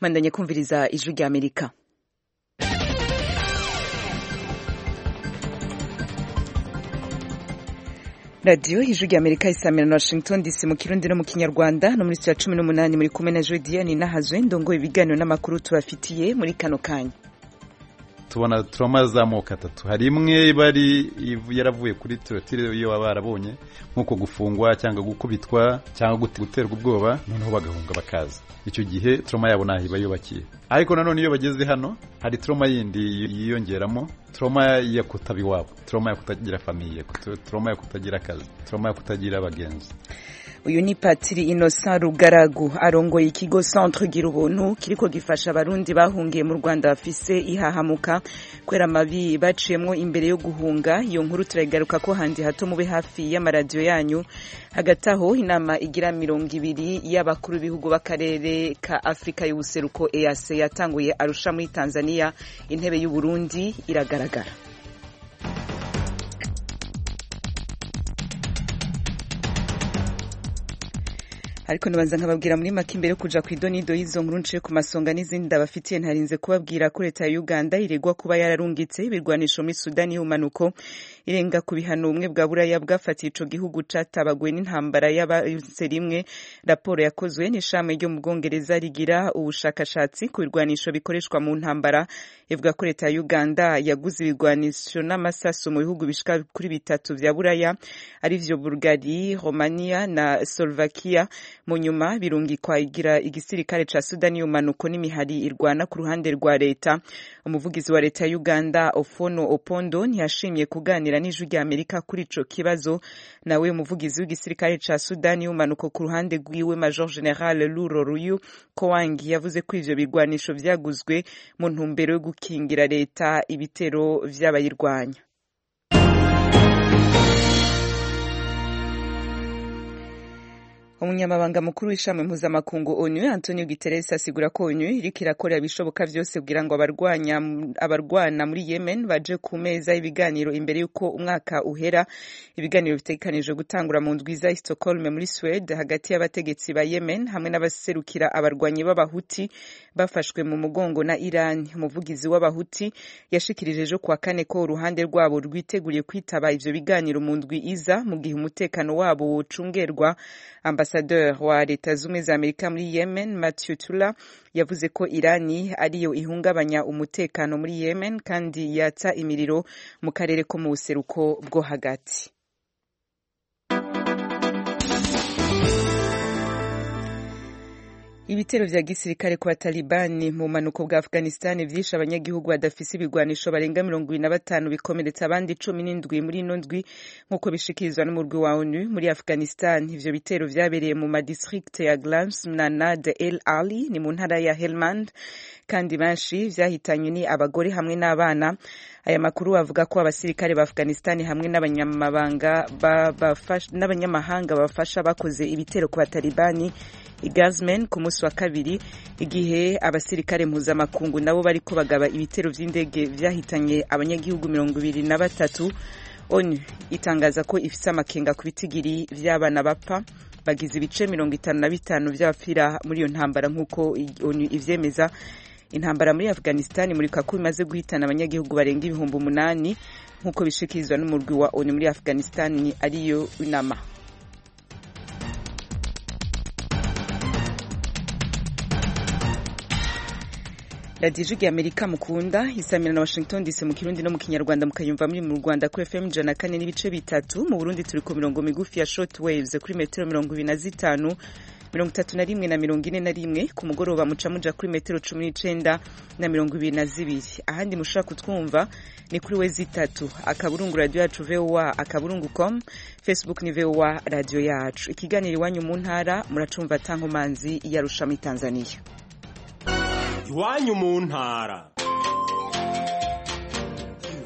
mandanye kumviriza ijwi rya amerika radiyo ijwi rya amerika isamira na washington dc mu kirundi no mu kinyarwanda no muri ya cumi n'umunani muri kumwe na jodiane nahazwe ndongo ibiganiro n'amakuru tubafitiye muri kano kanya tubona turoma z'amoko atatu hari imwe iba ari yaravuye kuri torotire iyo baba barabonye nk'uko gufungwa cyangwa gukubitwa cyangwa guterwa ubwoba noneho bagahunga bakaza icyo gihe turoma yabo ntaho iba yubakiye ariko nanone iyo bageze hano hari turoma yindi yiyongeramo turoma yo kutaba iwabo turoma yo kutagira famiye turoma yo kutagira akazi turoma yo kutagira abagenzi uyu ni patiri innocent rugaragu arongoye ikigo centre gira ubuntu kiriko gifasha abarundi bahungiye mu rwanda bafise ihahamuka kwera amabi baciyemwo imbere yo guhunga iyo nkuru turayigaruka ko handi hato mube hafi y'amaradiyo yanyu hagati aho inama igira mirongo ibiri y'abakuru b'ibihugu b'akarere ka afurika y'ubuseruko eac yatanguye arusha muri tanzania intebe y'uburundi iragaragara ariko nabanza nkababwira muri make imbere yo kuja ku idonido y'izo nkuru nciye ku masonga n'izindi ndabafitiye ntarinze kubabwira ko leta ya uganda iregwa kuba yararungitse ibirwanisho muri sudani y'ubumanuko irenga ku bihano ubumwe bwa buraya bwafatiye ico gihugu catabaguwe n'intambara y'abase rimwe raporo yakozwe n'ishami ryo mu bwongereza rigira ubushakashatsi ku birwanisho bikoreshwa mu ntambara ivuga ko leta ya uganda yaguze ibirwanisho n'amasaso mu bihugu bishika kuri bitatu vya buraya arivyo bulgari romania na slovakia mu nyuma birungikwa igira igisirikare ca sudani y'umanuko n'imihari irwana ku ruhande rwa leta umuvugizi wa leta ya uganda ofono opondo ntiyashimye kuganira n'ijwi rya amerika kuri ico kibazo nawe umuvugizi w'igisirikare ca sudani y'umanuko ku ruhande rwiwe major general luro ruyu kowangi yavuze ko ivyo bigwanisho vyaguzwe mu ntumbero yo gukingira leta ibitero vy'abayirwanya umunyamabanga mukuru w'ishami mpuzamakungu onu antonio guterres asigura ko onu iriko irakora ibishoboka vyose kugira ngo abarwana muri yemen baje ku meza y'ibiganiro imbere y'uko umwaka uhera ibiganiro bitegekanijwe gutangura mu ndwi za stockholm muri swede hagati y'abategetsi ba yemen hamwe n'abaserukira abarwanyi b'abahuti bafashwe mu mugongo na iran umuvugizi w'abahuti yashikirije ejo kuwa kane ko uruhande rwabo rwiteguriye kwitaba ivyo biganiro mu ndwi iza mu gihe umutekano wabo wocungerwa ambasaderi wa leta zumwe za amerika muri yemen matthew tula yavuze ko irani ariyo ihungabanya umutekano muri yemen kandi yatsa imiriro mu karere ko mu buseruko bwo hagati ibitero vya gisirikare ku batalibani mu manuko bwa afghanistan vyishe abanyagihugu badafise ibigwanisho barenga mirongo ibiri na batanu bikomeretsa abandi cumi n'indwi muri ino ndwi nk'uko bishikirizwa n'umurwi wa onu muri afghanistan ivyo bitero vyabereye mu madistrict ya glams na nad el ali ni mu ntara ya helmand kandi benshi vyahitanywe ni abagore hamwe n'abana aya makuru avuga ko abasirikare ba afghanistan hamwe n'abanyamahanga bafasha bakoze ibitero ku batalibani igazmen ku munsi wa kabiri igihe abasirikare mpuzamakungu nabo bariko bagaba ibitero vy'indege vyahitanye abanyagihugu mirongo ibiri na batatu onu itangaza ko ifise amakenga ku bitigiri vy'abana bapfa bagize ibice mirongo itanu na bitanu vy'abapfira muri iyo ntambara nk'uko onu ivyemeza intambara muri afghanistan imurika ko imaze guhitana abanyagihugu barenga ibihumbi umunani nk'uko bishikirizwa n'umurwi wa onu muri afghanistan ariyo inama radiyo ijwi amerika mukunda isamira na washington dc mu kirundi no mu kinyarwanda mukayumva muri mu rwanda kuri fm ijana kane n'ibice bitatu mu burundi turi ku mirongo migufi ya short waves kuri metero mirongo ibiri na zitanu mirongo itatu na rimwe na mirongo ine na rimwe ku mugoroba muca muja kuri metero cumi n'icenda na mirongo ibiri na zibiri ahandi mushobora kutwumva ni kuri we zitatu akaburungu radiyo yacu voa akaburungu com facebook ni voa radiyo yacu ikiganiro iwanyu mu ntara muracumva tankomanzi yarusha muri tanzania iwanyu mu ntara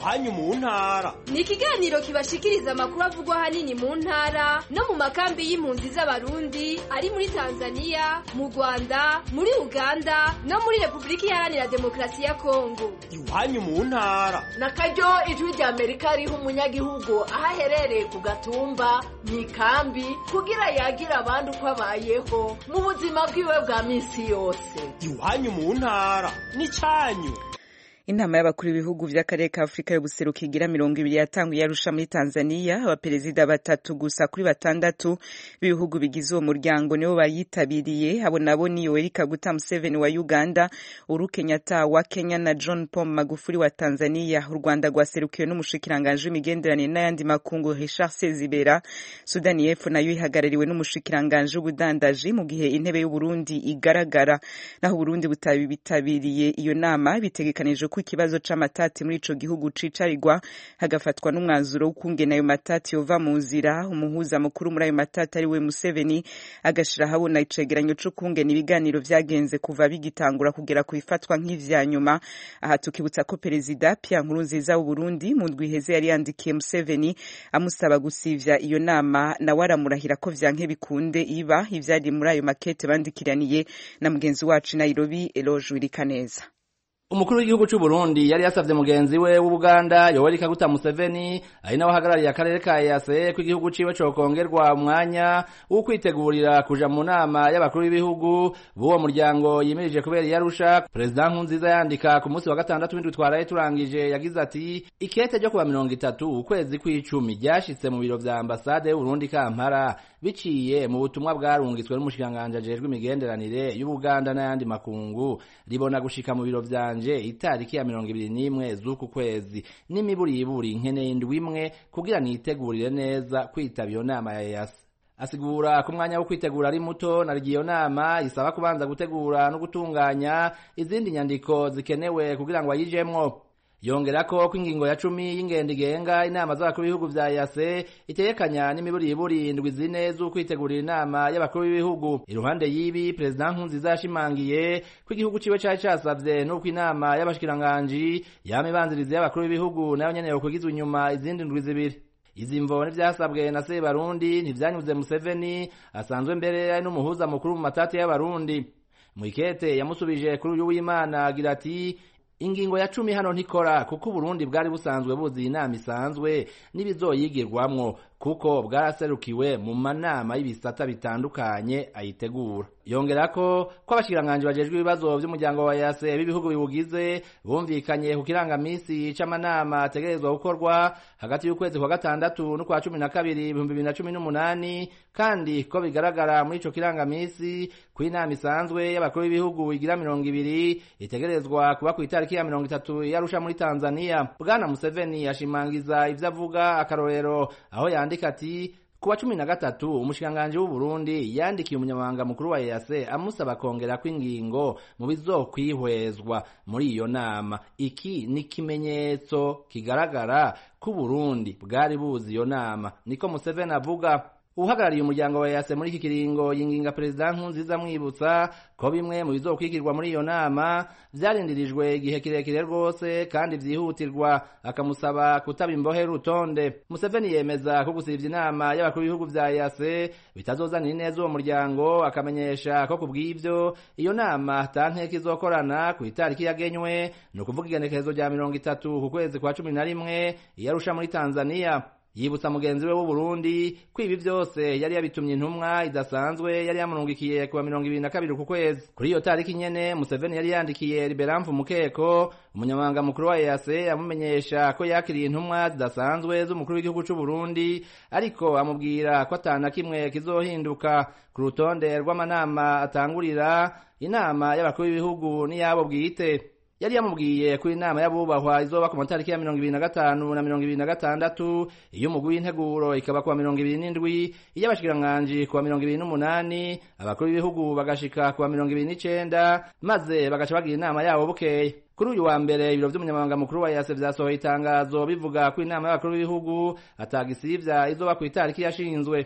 iwanyu mu ntara ni ikiganiro kibashikiriza amakuru avugwa ahanini mu ntara no mu makambi y'impunzi z'abarundi ari muri tanzania mu rwanda muri uganda no muri repubulika iharanira demokarasi ya kongo iwanyu mu ntara na karyo ijwi rya amerika riha umunyagihugu aho aherereye ku gatumba mu ikambi kugira yagira abandi uko abayeho mu buzima bwiwe bwa minsi yose iwanyu mu ntara n'icyanyu inama y'abakuru b'ibihugu by'akarere ka afurika y'ubuseruko igira mirongo ibiri yatanguye arusha muri tanzania abaperezida batatu gusa kuri batandatu b'ibihugu bigize uwo muryango nibo bayitabiriye abo nabo ni yoweri kaguta museveni wa uganda uhuru kenyatta wa kenya na john paul magufuli wa tanzania u rwanda rwaserukiwe n'umushikiranganji w'imigenderanire n'ayandi makungu richard sezibera sudani y'epfo nayo ihagarariwe n'umushikiranganji w'ubudandaji mu gihe intebe y'uburundi igaragara naho uburundi butabitabiriye iyo nama bitegekanije ko ikibazo c'amatati muri ico gihugu cicarirwa hagafatwa n'umwanzuro w'ukungena ayo matati yova mu nzira umuhuza mukuru muri ayo matati ari we Museveni agashira habona icegeranyo co kungena ibiganiro vyagenze kuva bigitangura kugera ku ifatwa nk'ivya nyuma aha tukibutsa ko perezida Pierre Nkurunziza w'u Burundi mu ndwi iheze yari yandikiye Museveni amusaba gusivya iyo nama nawe aramurahira ko vyanke bikunde iba ivyari muri ayo makete bandikiraniye na mugenzi wacu Nairobi Eloge Wirikaneza umukuru w'igihugu cy'u Burundi yari yasavye mugenzi we w'Ubuganda Yoweri Kaguta Museveni ari nawe ahagarariye akarere ka EAC ko igihugu ciwe cokongerwa umwanya wo kwitegurira kuja mu nama y'abakuru b'ibihugu b'uwo muryango yimirije kubera iyarusha Perezida Nkurunziza yandika ku munsi wa gatandatu w'indwi twaraye turangije yagize ati ikete ryo kuba mirongo itatu ukwezi kw'icumi ryashitse mu biro vya ambasade y'Uburundi Kampala biciye mu butumwa bwarungitswe n'umushikiranganji ajejwe imigenderanire y'Ubuganda n'ayandi makungu ribona gushika mu biro vyanje itariki ya mirongo ibiri n'imwe z'uku kwezi n'imiburiburi nkeneye indwi imwe kugira nitegurire neza kwitaba iyo nama ya EAC asigura ko umwanya wo kwitegura ari muto na iyo nama isaba kubanza gutegura no gutunganya izindi nyandiko zikenewe kugira ngo ayijemwo yongerako ko ingingo ya cumi y'ingendo igenga inama z'abakuru b'ibihugu vya yase itegekanya n'imiburiburi indwi zine z'ukwitegurira inama y'abakuru b'ibihugu iruhande y'ibi perezida nkurunziza yashimangiye ko igihugu ciwe cari casavye n'uko inama y'abashikiranganji yama ibanziriza y'abakuru b'ibihugu nayo nyene yokwigizwa inyuma izindi ndwi zibiri izi mvo n'ivyasabwe na sebarundi ntivyanyuze museveni asanzwe mbere ari n'umuhuza mukuru mu matati y'abarundi mwikete yamusubije kuri uyu w'imana agira ati ingingo ya cumi hano ntikora kuko uburundi bwari busanzwe buzi inama isanzwe n'ibizoyigirwamwo kuko bwaraserukiwe mu manama y'ibisata bitandukanye ayitegura yongerako ko abashikiranganji bajejwe ibibazo vy'umuryango wa yase b'ibihugu biwugize bumvikanye ku kirangamisi c'amanama ategerezwa gukorwa hagati y'ukwezi kwa gatandatu n'ukwa cumi na kabiri ibihumbi bibiri na cumi n'umunani kandi ko bigaragara muri ico kirangamisi ko inama isanzwe y'abakuru b'ibihugu igira mirongo ibiri itegerezwa kuba ku itariki ya mirongo itatu yarusha muri tanzania bwana museveni yashimangiza ivyo avuga akarorero aho yandika ati kuwa cumi na gatatu umushikiranganji w'uburundi yandikiye umunyamabanga mukuru wa EAC amusaba kongera kw'ingingo mu bizokwihwezwa muri iyo nama iki ni ikimenyetso kigaragara ko uburundi bwari buzi iyo nama niko museveni avuga uhagarariye umuryango wa EAC muri iki kiringo yinginga perezida Nkurunziza amwibutsa ko bimwe mu bizokwigirwa muri iyo nama vyarindirijwe igihe kirekire rwose kandi vyihutirwa akamusaba kutaba imbohe rutonde Museveni yemeza ko gusivya inama y'abakuru b'ibihugu vya EAC bitazozanira ineza uwo muryango akamenyesha ko kubw'ivyo iyo nama tanteka izokorana ku itariki yagenywe ni ukuvuga igenekerezo rya mirongo itatu ku kwezi kwa cumi na rimwe iyarusha muri Tanzania yibutsa mugenzi we w'uburundi ko ibi vyose yari yabitumye intumwa idasanzwe yari yamurungikiye kuwa mirongo ibiri na kabiri ku kwezi kuri iyo tariki nyene museveni yari yandikiye liberamfu mukeko umunyamabanga mukuru wa EAC amumenyesha ko yakiriye intumwa zidasanzwe z'umukuru w'igihugu c'uburundi ariko amubwira ko atana kimwe kizohinduka ku rutonde rw'amanama atangurira inama y'abakuru b'ibihugu n'iyabo bwite yari yamubwiye ko inama y'abubahwa izoba ku matariki ya mirongo ibiri na gatanu na mirongo ibiri na gatandatu iy'umugwi w'integuro ikaba kuwa mirongo ibiri n'indwi iy'abashikiranganji kuwa mirongo ibiri n'umunani abakuru b'ibihugu bagashika kuwa mirongo ibiri n'icenda maze bagaca bagira inama yabo bukeye kuri uyu wa mbere ibiro vy'umunyamabanga mukuru wa yase vyasohoye itangazo bivuga ko inama y'abakuru b'ibihugu atagisivya izoba ku itariki yashinzwe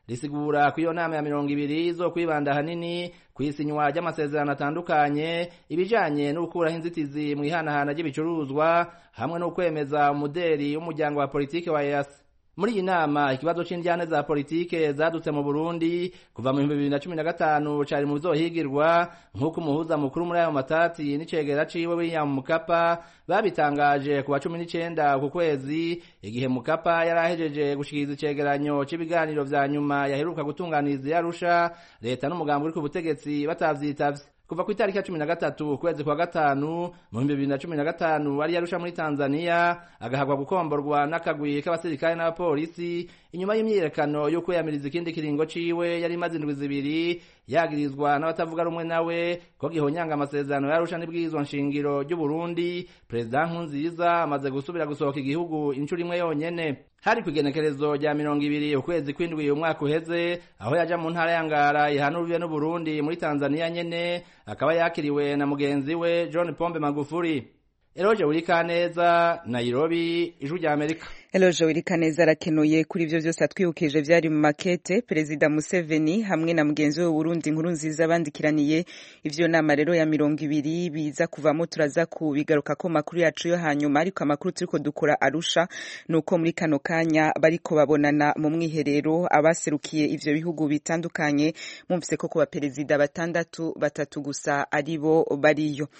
risigura ko iyo nama ya mirongo ibiri zo kwibanda hanini ku isinywa ry'amasezerano atandukanye ibijanye no gukuraho inzitizi mu ihanahana ry'ibicuruzwa hamwe no kwemeza umuderi w'umuryango wa politike wa EAC muri iyi nama ikibazo c'indyane za politike zadutse mu Burundi kuva mu 2015 cari mu bizohigirwa nk'uko umuhuza mukuru muri ayo matati n'icegera ciwe William Mukapa babitangaje ku wa 19 ku kwezi igihe Mukapa yarahejeje gushikiriza icegeranyo c'ibiganiro vya nyuma yaheruka gutunganiriza yarusha leta n'umugambi uri ku butegetsi batavyitavye kuva ku itariki ya cumi na gatatu ukwezi kwa gatanu mu bihumbi bibiri na cumi na gatanu ari yarusha muri tanzania agahabwa gukomborwa n'akagwi k'abasirikare n'abapolisi inyuma y'imyiyerekano yo kwiyamiriza ikindi kiringo ciwe yari imaze indwi zibiri yagirizwa n'abatavuga rumwe nawe ko gihonyanga amasezerano yarusha n'ibwirizwa nshingiro ry'uburundi perezida nkunziza amaze gusubira gusohoka igihugu inshuro imwe yonyene hari ku igenekerezo rya mirongo ibiri ukwezi kw'indwi umwaka uheze aho yaja mu ntara ya ngara ihana urubibe n'uburundi muri tanzania nyene akaba yakiriwe na mugenzi we john pombe magufuri eroje wurikaneza nairobi ijwi rya amerika Eloje Wirikaneza arakenuye kuri ivyo vyose atwibukije vyari mu makete Perezida Museveni hamwe na mugenzi we Burundi nkuru nziza bandikiraniye ivyo nama rero ya mirongo ibiri biza kuvamo turaza kubigaruka ko makuru yacu yo hanyuma ariko amakuru turiko dukora Arusha nuko muri kano kanya bariko babonana mu mwiherero abaserukiye ivyo bihugu bitandukanye mumvise ko kuba perezida batandatu batatu gusa aribo bariyo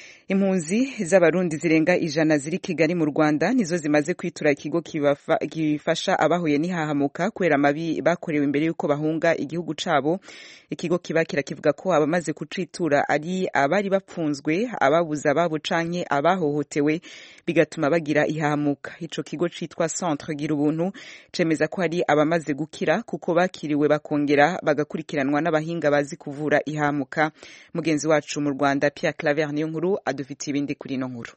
impunzi z'abarundi zirenga ijana ziri kigali mu rwanda nizo zimaze kwitura ikigo gifasha abahuye n'ihahamuka kubera amabi bakorewe imbere y'uko bahunga igihugu cabo ikigo kibakira kivuga ko abamaze kucitura ari abari bapfunzwe ababuze ababo canke abahohotewe bigatuma bagira ihahamuka ico kigo citwa centre gira ubuntu cemeza ko hari abamaze gukira kuko bakiriwe bakongera bagakurikiranwa n'abahinga bazi kuvura ihahamuka mugenzi wacu mu rwanda pierre claver niyo nkuru dufite ibindi kuri ino nkuru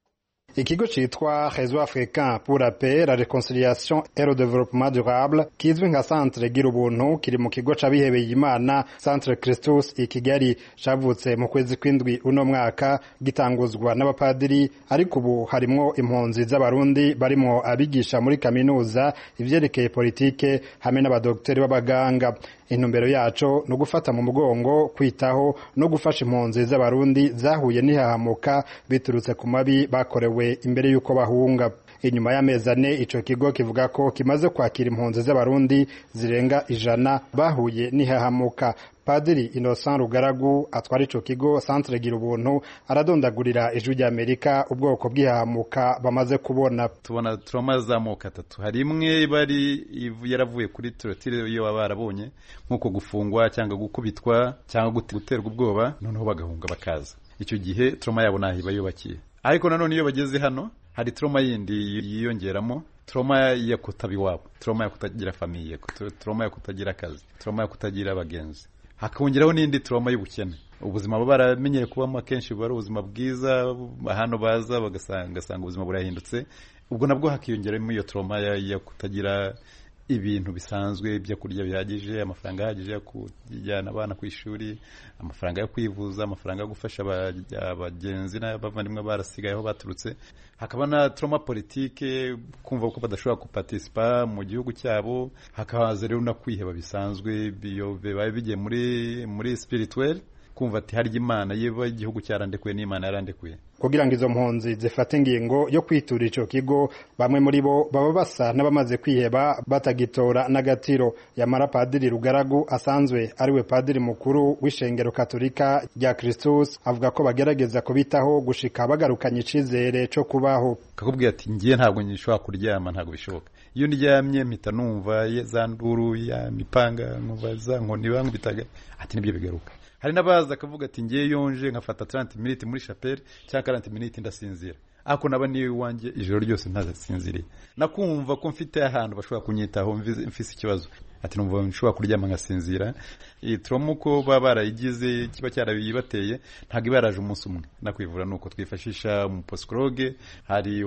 ikigo citwa réseau africain pour la paix la réconciliation et le développement durable kizwi nka centre gira ubuntu kiri mu kigo c'abihebeye imana centre christus i kigali cavutse mu kwezi kw'indwi uno mwaka gitanguzwa n'abapadiri ariko ubu harimwo impunzi z'abarundi barimwo abigisha muri kaminuza ivyerekeye politike hamwe n'abadogiteri b'abaganga intumbero yaco ni ugufata mu mugongo kwitaho no gufasha impunzi z'abarundi zahuye n'ihahamuka biturutse ku mabi bakorewe imbere y'uko bahunga inyuma y'amezi ane ico kigo kivuga ko kimaze kwakira impunzi z'abarundi zirenga ijana bahuye n'ihahamuka padiri innocent rugaragu atwara ico kigo centre gira ubuntu aradondagurira ijwi ry'amerika ubwoko bw'ihahamuka bamaze kubona tubona turoma z'amoko atatu hari imwe bari yaravuye kuri torotire iyo baba barabonye nk'uko gufungwa cyangwa gukubitwa cyangwa guterwa ubwoba noneho bagahunga bakaza icyo gihe turoma yabo ntaho iba yubakiye ariko nanone iyo bageze hano hari turoma yindi yiyongeramo turoma yo kutaba iwabo turoma yo kutagira famiye turoma yo kutagira akazi turoma yo kutagira abagenzi hakongeraho n'indi turoma y'ubukene ubuzima baba baramenyeye kubamo akenshi buba ari ubuzima bwiza hano baza bagasanga ubuzima burahindutse ubwo nabwo hakiyongeramo iyo turoma yo kutagira ibintu bisanzwe ibyo kurya bihagije amafaranga ahagije yo kujyana abana ku ishuri amafaranga yo kwivuza amafaranga yo gufasha abagenzi n'abavandimwe barasigaye aho baturutse hakaba na trauma politike kumva ko badashobora guparticipa mu gihugu cyabo hakahaza rero no kwiheba bisanzwe bibaye bigiye muri muri spirituel kumva ati harya imana yeba igihugu cyarandekuye n'imana yarandekuye kugira ngo izo mpunzi zifate ingingo yo kwitura ico kigo bamwe muri bo baba basa n'abamaze kwiheba batagitora n'agatiro yamara padiri rugaragu asanzwe ariwe padiri mukuru w'ishengero katolika rya kristus avuga ko bagerageza kubitaho gushika bagarukanye icizere co kubaho kakubwira ati ngiye ntabwo nshobora kuryama ntabwo bishoboka iyo ndyamye mpita numva za nduru ya mipanga nkumva za nkoni bankubitaga ati nibyo bigaruka hari n'abaza akavuga ati ngiye yonje nkafata 30 minutes muri chapelle cyangwa 40 minutes ndasinzira ako naba niyo iwanjye ijoro ryose ntazasinziriye nakumva ko mfite ahantu bashobora kunyitaho mfise ikibazo ati numva nshobora kuryama nkasinzira iyi trauma uko baba barayigize kiba cyarabibateye ntabwo iba yaraje umunsi umwe nakwivura nuko twifashisha umupsikologe hari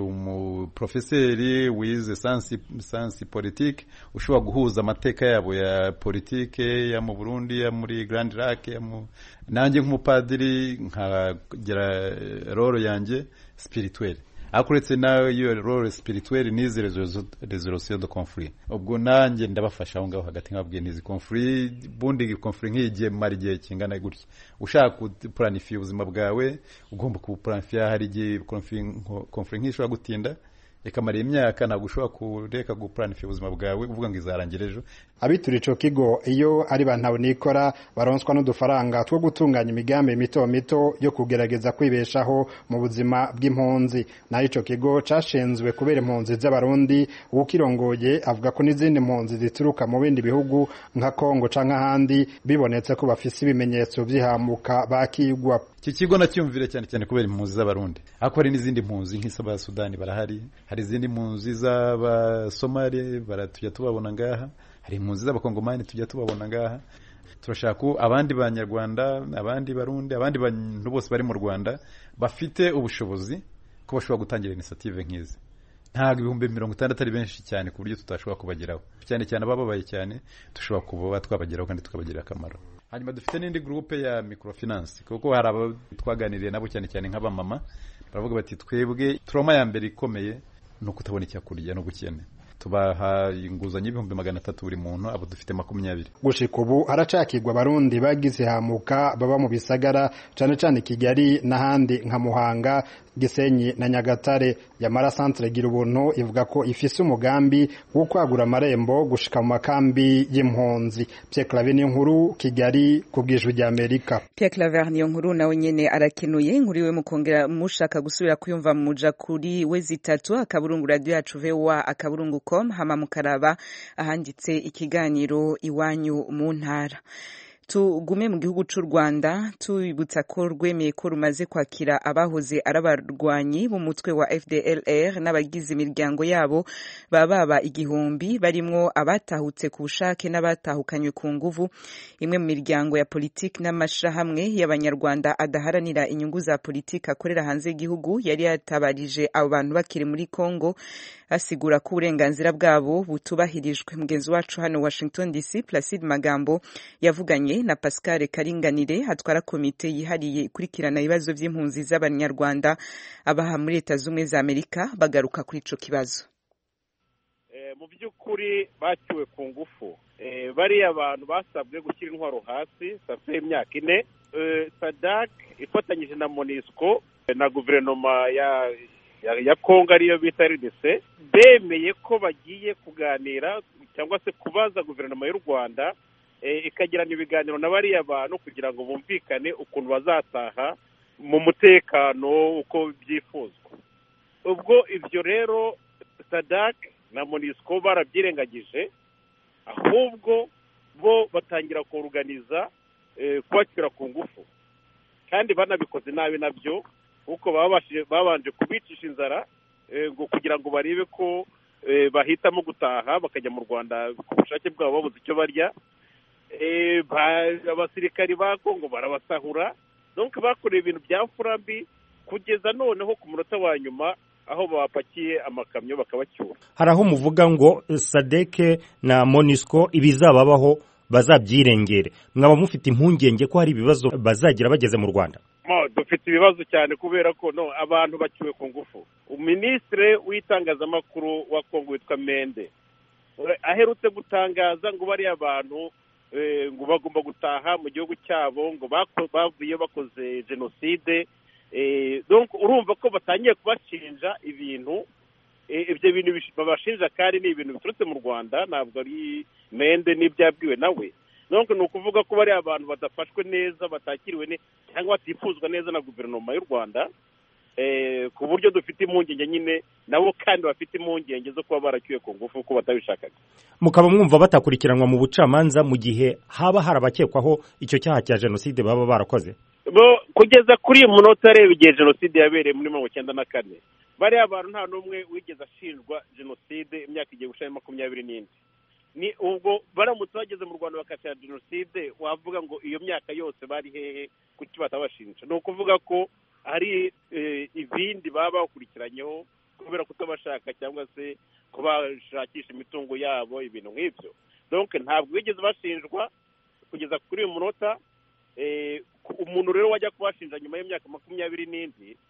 umuprofeseri wize sansi politike ushobora guhuza amateka yabo ya politike ya mu burundi ya muri grand lac nanjye nk'umupadiri nkagira roro yanjye spirituelle ariko uretse nayo role spirituelle n'izi resolution de conflit ubwo nanjye ndabafasha aho ngaho hagati nkababwiye n'izi conflit bundi conflit nk'igihe mara igihe kingana gutya ushaka kupuranifiya ubuzima bwawe ugomba kubupuranifiya hari igihe conflit nk'ishobora gutinda ikamara imyaka ntabwo ushobora kureka gupuranifiya ubuzima bwawe uvuga ngo izarangira ejo abitura ico kigo iyo ari bantu nikora baronswa n'udufaranga two gutunganya imigambi mito mito yo kugerageza kwibeshaho mu buzima bw'impunzi naho ico kigo cashinzwe kubera impunzi z'abarundi uwukirongoye avuga ko n'izindi mpunzi zituruka mu bindi bihugu nka kongo canke ahandi bibonetse ko bafise ibimenyetso vy'ihamuka bakigwa iki kigo nacyumvire cyane cyane kubera impunzi z'abarundi ariko hari n'izindi mpunzi nk'iz'abasudani barahari hari izindi mpunzi z'abasomali baratujya tubabona ngaha hari impunzi z'abakongomani tujya tubabona ngaha turashaka ko abandi banyarwanda abandi barundi abandi bantu bose bari mu rwanda bafite ubushobozi ko bashobora gutangira inisiyative nk'izi ntabwo ibihumbi mirongo itandatu ari benshi cyane ku buryo tutashobora kubageraho cyane cyane abababaye cyane dushobora kuba twabageraho kandi tukabagirira akamaro hanyuma dufite n'indi gurupe ya microfinance kuko hari abo twaganiriye nabo cyane cyane nk'abamama baravuga bati twebwe turoma ya mbere ikomeye ni ukutabona icyakurya no gukene tubaha inguzanyo y'ibihumbi magana atatu buri muntu abo dufite makumyabiri gushika ubu haracakirwa abarundi bagize hamuka baba mu bisagara cane cane kigali n'ahandi nka muhanga gisenyi na nyagatare yamara centre gira ubuntu ivuga ko ifise umugambi wo kwagura amarembo gushika mu makambi y'impunzi Pierre Claver niyo nkuru kigali ku bwijwi rya Amerika Pierre Claver niyo nkuru nawe nyene arakenuye inkuru iwe mukongera mushaka gusubira kuyumva muja kuri we zitatu akaburungu radio yacu VOA akaburungu com hama mukaraba ahanditse ikiganiro iwanyu mu ntara tugume mu gihugu cy'u Rwanda tubibutsa ko rwemeye ko rumaze kwakira abahoze ari abarwanyi b'umutwe wa FDLR n'abagize imiryango yabo baba baba igihumbi barimwo abatahutse ku bushake n'abatahukanywe ku nguvu imwe mu miryango ya politiki n'amashirahamwe y'abanyarwanda adaharanira inyungu za politiki akorera hanze y'igihugu yari yatabarije abo bantu bakiri muri Congo asigura ko uburenganzira bwabo butubahirijwe mugenzi wacu hano Washington DC Placide Magambo yavuganye na Pascal Karinganire atwara komite yihariye ikurikirana ibibazo by'impunzi z'abanyarwanda abaha muri leta z'ubumwe za Amerika bagaruka kuri ico kibazo mu by'ukuri baciwe ku ngufu bariya abantu basabwe gushyira intwaro hasi safe imyaka ine sadak ifatanyije na monisco na guverinoma ya ya kongo ariyo bita rdc bemeye ko bagiye kuganira cyangwa se kubaza guverinoma y'u rwanda ikagirana ibiganiro na bariya bantu kugira ngo bumvikane ukuntu bazataha mu mutekano uko byifuzwa ubwo ibyo rero sadak na monisco barabyirengagije ahubwo bo batangira kuruganiza kubashyira ku ngufu kandi banabikoze nabi nabyo kuko babanje kubicisha inzara ngo kugira ngo barebe ko bahitamo gutaha bakajya mu rwanda ku bushake bwabo babuze icyo barya abasirikari ba kongo barabasahura donc bakoreye ibintu bya furambi kugeza noneho ku munota wa nyuma aho bapakiye amakamyo bakabacyura hari aho muvuga ngo sadeke na monisco ibizababaho bazabyirengere mwaba mufite impungenge ko hari ibibazo bazagira bageze mu rwanda dufite ibibazo cyane kubera ko no abantu baciwe ku ngufu minisitiri w'itangazamakuru wa kongo witwa mende aherutse gutangaza ngo bariya abantu ngo bagomba gutaha mu gihugu cyabo ngo bavuye bakoze jenoside urumva ko batangiye kubashinja ibintu ibyo bintu babashinja kandi ni ibintu biturutse mu rwanda ntabwo ari mende n'ibyabwiwe nawe donc ni ukuvuga ko bariya abantu badafashwe neza batakiriwe neza cyangwa batifuzwa neza na guverinoma y'u rwanda ku buryo dufite impungenge nyine nabo kandi bafite impungenge zo kuba baracyuye ku ngufu ko batabishakaga mukaba mwumva batakurikiranwa mu bucamanza mu gihe haba harabakekwaho icyo cyaha cya jenoside baba barakoze kugeza kuri uyu munota areba igihe jenoside yabereye muri mirongo icyenda na kane bariya abantu nta n'umwe wigeze ashinjwa jenoside imyaka igiye gushira makumyabiri n'indi ni ubwo baramutse bageze mu rwanda bakatira jenoside wavuga ngo iyo myaka yose bari hehe kuki batabashinja ni ukuvuga ko hari ibindi baba bakurikiranyeho kubera kutabashaka cyangwa se kubashakisha imitungo yabo ibintu nk'ibyo donc ntabwo bigeze bashinjwa kugeza kuri uyu munota umuntu rero wajya kubashinja nyuma y'imyaka makumyabiri n'indi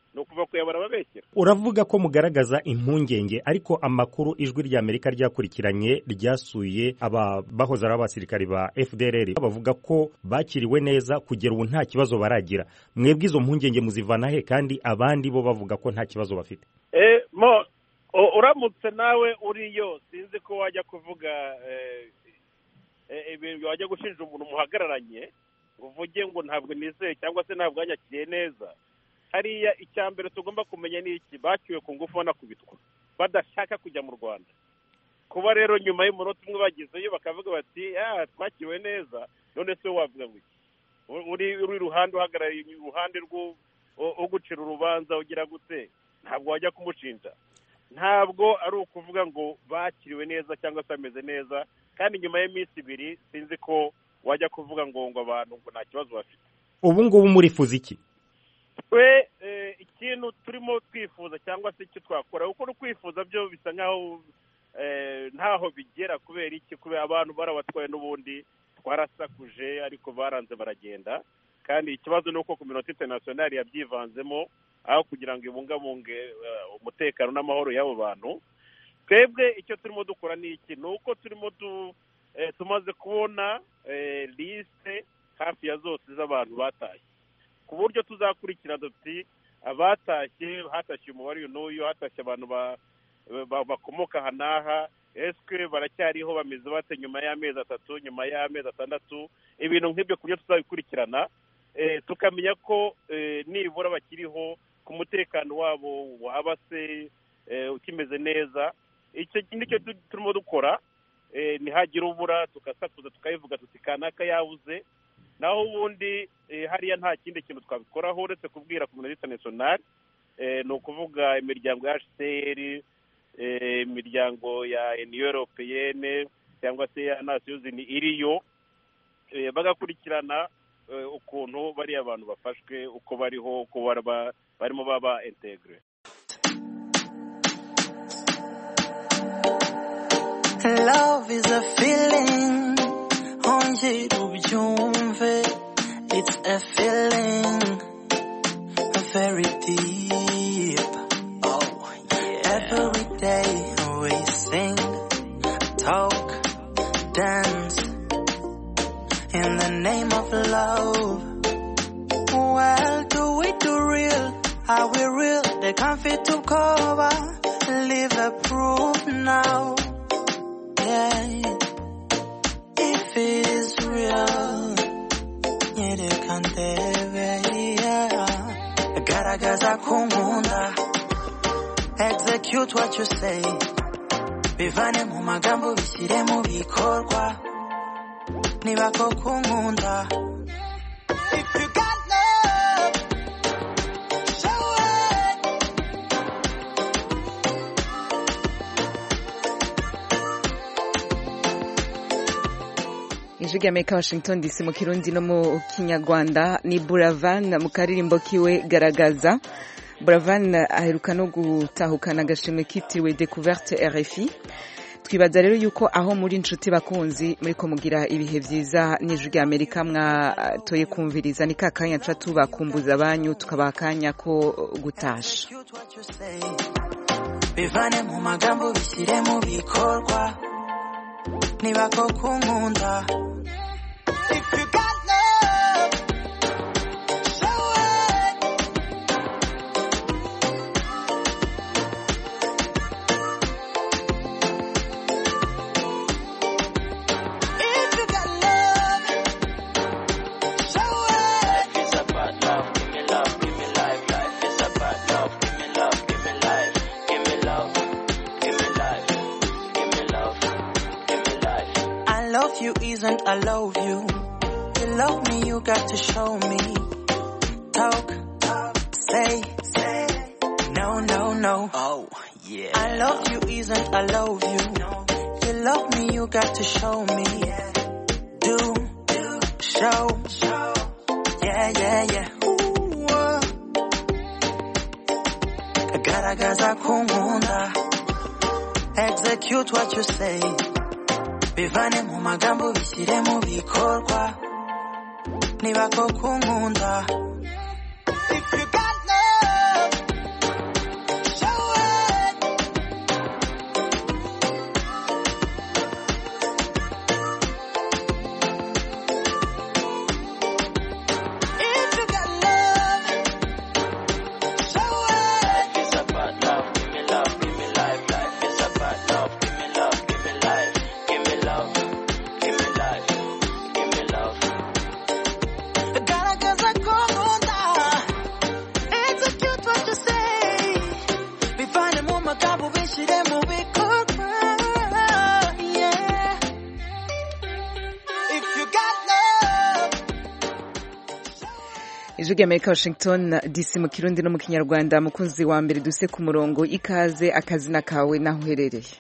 ni ukuva kuyabara babeshyira uravuga ko mugaragaza impungenge ariko amakuru ijwi rya amerika ryakurikiranye ryasuye aba bahoze ari abasirikari ba fdrr bavuga ko bakiriwe neza kugera ubu nta kibazo baragira mwebwe izo mpungenge muzivana he kandi abandi bo bavuga ko nta kibazo bafite Eh, mo u- uramutse nawe uriyo sinzi ko wajya kuvuga eh, eh, ibintu wajya gushinja umuntu muhagararanye uvuge ngo ntabwo nizeye cyangwa se ntabwo wanyakiriye neza hariya icya mbere tugomba kumenya ni iki bacyuwe ku ngufu banakubitwa badashaka kujya mu rwanda kuba rero nyuma y'umunota umwe bagezeyo bakavuga bati ah twakiriwe neza none se wowe wavuga ngo iki U- uri uri iruhande uhagarariye iruhande rwo ugucira urubanza ugira gute ntabwo wajya kumushinja ntabwo ari ukuvuga ngo bakiriwe neza cyangwa se bameze neza kandi nyuma y'iminsi ibiri sinzi ko wajya kuvuga ngo ngo abantu ngo nta kibazo bafite ubu ngubu murifuza iki twe eh, ikintu turimo twifuza cyangwa se icyo twakora kuko no kwifuza byo bisa nkaho eh, ntaho bigera kubera iki kubera abantu barabatwaye n'ubundi twarasakuje ariko baranze baragenda kandi ikibazo ni uko kominote interinasiyonari yabyivanzemo aho kugira ngo ibungabunge eh, umutekano n'amahoro y'abo bantu twebwe icyo turimo dukora ni iki ni uko turimo du- eh, tumaze kubona eh, lisite hafi ya zose z'abantu batashye ku buryo tuzakurikira duti abatashye hatashye umubare uyu n'uyu hatashye abantu ba- ba- bakomoka aha n'aha eswe baracyariho bameze bate nyuma y'amezi atatu nyuma y'amezi atandatu ibintu nk'ibyo ku buryo tuzabikurikirana eh, tukamenya ko eh, nibura bakiriho ku mutekano wabo waba se eh, ukimeze neza icyo nicyo tu- turimo dukora eh, ntihagire ubura tugasakuza tukayivuga tuti kanaka yabuze naho ubundi eh, hariya nta kindi kintu twabikoraho uretse kubwira komunite interinasiyonari eh, ni ukuvuga imiryango ya hcr eh, imiryango ya uniyo europeyene cyangwa se ya nasiyuzini iriyo eh, bagakurikirana eh, ukuntu bariya abantu bafashwe uko bariho uko baraba- barimo baba integre Love is a feeling, ongera ubyumve. It's a feeling, very deep. Oh, yeah. Every day we sing, talk, dance in the name of love. Well, do we do real? Are we real? They can't fit to cover. Live a proof now. Yeah. If it is real, nyereka ndebe. Yeah. Garagaza kunkunda. Execute what you say. Bivane mu magambo bishyire mu bikorwa. Niba koko unkunda. If you got love, show it. ijwi ry'amerika washington dc mu kirundi no mu kinyarwanda ni buravan mu karirimbo kiwe garagaza buravan aheruka no gutahukana agashimwe kitiriwe découverte rfi twibaza rero yuko aho muri inshuti bakunzi muri ko mugira ibihe byiza n'ijwi ry'amerika mwatoye kumviriza ni ka kanya nca tubakumbuza abanyu tukabaha akanya ko gutasha Execute what you say. Bivane mu magambo bishyire mu bikorwa. Niba koko unkunda. If you got love, show it. If you got love, show it. It's about love, give me love, give me life, life. It's about love, give me love, give me life, give me love, give me life, give me love, give me life. I love you isn't I love you. You love me, you got to show me. Talk, talk, say, say. No, no, no. Oh, yeah. I love you isn't I love you. You love me, you got to show me. Do, do, show, show. Yeah, yeah, yeah. Ooh, uh. Garagaza kunkunda. Execute what you say. Bivane mu magambo bishyire mu bikorwa. Niba koko unkunda. If you got love, if you got love. ijwi ry'amerika washington dc mu kirundi no mu kinyarwanda mukunzi wa mbere duse ku murongo ikaze akazina kawe n'aho uherereye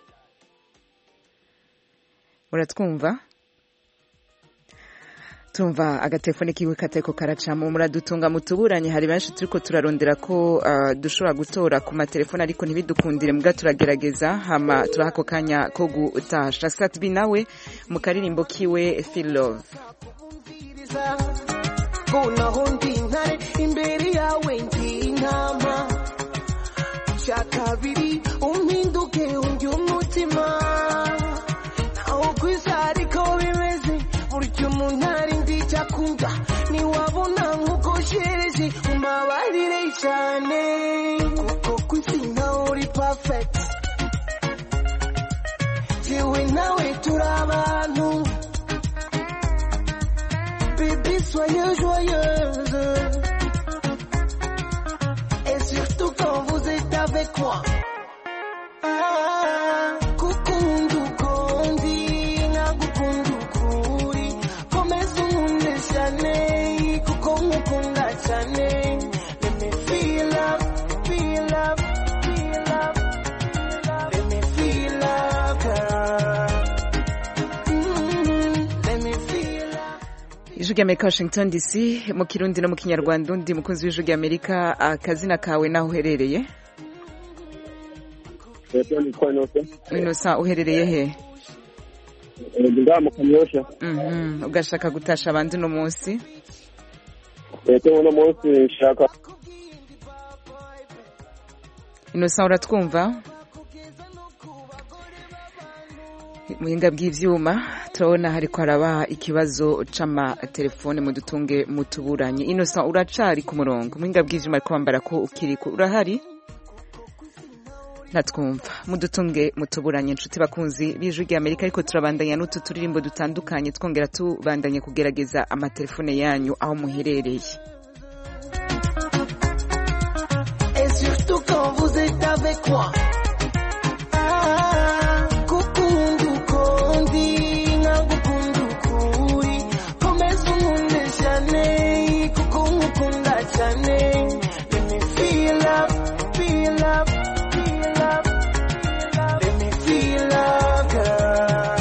uratwumva tumva agatelefone kiwe katariko karacamo muradutunga mutuburanye hari benshi turiko turarondera ko uh, dushobora gutora ku matelefone ariko ntibidukundire mbwa turagerageza hama turaha ako kanya ko gutasha satbi nawe mu karirimbo kiwe feel love kunaho ndi intare imbere yawe ndi intama icya kabiri umpinduke undi umutima naho ku isi ariko bimeze burya umuntu ari ndi icyakunda ntiwabona nk'uko shereje umbabarire cyane kuko ku isi nawe uri perfect jewe nawe turi abantu Bébé, soyez joyeuse. Et surtout quand vous êtes avec moi. Ah, kukundu kondi, nagukundu kuri. Komeza unkunde cyane, kuko nkukunda cyane. Let me feel love, feel love, feel love. Let me feel love, girl. Mm, let me feel love. ijwi ry'amerika washington dc mu kirundi no mu kinyarwanda undi mukunzi w'ijwi ry'amerika akazina kawe n'aho uherereye Leta nitwa Inosa. inosa uherereye he Ndi ngaha mu Kanyosha. Mhm, ugashaka gutasha abandi uno munsi Leta uno munsi nshaka inosa uratwumva muhinga bw'ivyuma turabona hariko haraba ikibazo c'amatelefone mudutunge mutuburanye inosa uracari ku murongo muhinga bw'ivyuma ariko wambara ko ukiriko urahari ntatwumva mudutunge mutuburanye inshuti bakunzi b'ijwi ry'amerika ariko turabandanya n'utu turirimbo dutandukanye twongera tubandanye kugerageza amatelefone yanyu aho muherereye Et surtout quand vous êtes avec moi. Ah, kukundu kondi, nagukundu kuri. Komeza unkunde cyane, kuko nkukunda cyane. Let me feel love, feel love, feel love. Let me feel love, girl.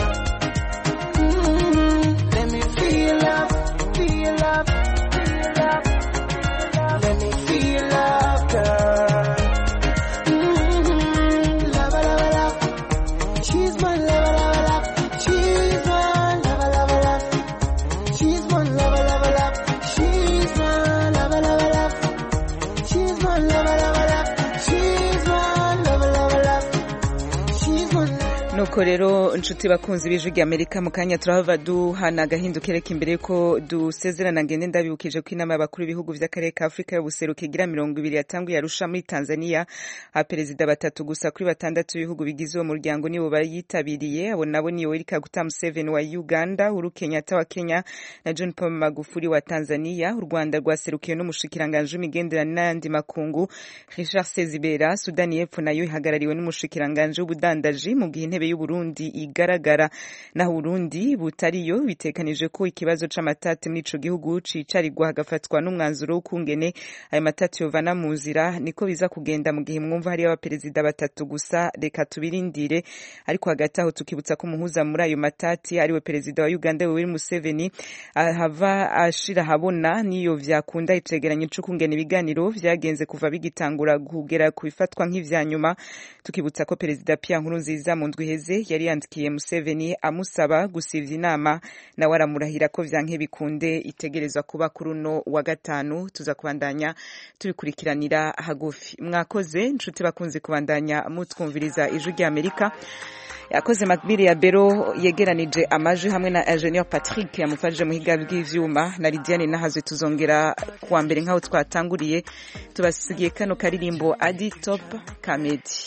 Mm, let me feel love, feel love, feel love. Let me feel love, girl. Mm-hmm. Love, love, love. She's my love, love, love. She's my love, love, love. She's my love, love, love. She's my love, love, love. She's my love, love, love. She's my love, love, love. She's my love. nuko rero inshuti bakunzi b'ijwi ry'amerika mu kanya turahava duhana agahinduka imbere yuko dusezerana ngende ndabibukije ko inama y'abakuru b'ibihugu by'akarere ka afurika y'ubuseruko igira mirongo ibiri yatanguye arusha muri tanzania aperezida batatu gusa kuri batandatu b'ibihugu bigize uwo muryango nibo bayitabiriye abo nabo ni yoweri kaguta museveni wa uganda uhuru kenyatta wa kenya na john paul magufuli wa tanzania u rwanda rwaserukiwe n'umushikiranganji w'imigenderanire n'ayandi makungu richard sezibera sudani y'epfo nayo ihagarariwe n'umushikiranganji w'ubudandaji mu gihe intebe y'uburundi igaragara naho uburundi butariyo bitekanije ko ikibazo c'amatati muri ico gihugu cicarirwa hagafatwa n'umwanzuro w'ukungene ayo matati yovana mu nzira niko biza kugenda mu gihe mwumva hariyo abaperezida batatu gusa reka tubirindire ariko hagati aho tukibutsa ko umuhuza muri ayo matati ariwe perezida wa uganda yoweri museveni ahava ashira ahabona niyo vyakunda icegeranyo c'ukungena ibiganiro vyagenze kuva bigitangura kugera ku bifatwa nk'ivya nyuma tukibutsa ko perezida Pierre Nkurunziza mu ndwi iheze yari yandikiye Museveni amusaba gusivya inama nawe aramurahira ko vyanke bikunde itegerezwa kuba kuri uno wa gatanu tuza kubandanya tubikurikiranira hagufi mwakoze nshuti bakunze kubandanya mutwumviriza ijwi rya Amerika yakoze makbiri ya bero yegeranije amajwi hamwe na ingenieur patrick yamufashije muhiga bw'ivyuma na lidiane nahazwe tuzongera kuwa mbere nk'aho twatanguriye tubasigiye kano karirimbo adi top kamedi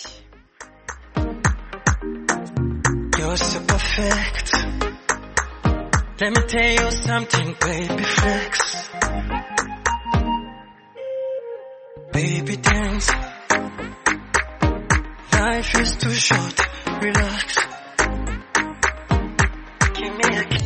You're so perfect. Let me tell you something, baby flex. Baby dance. Life is too short, relax.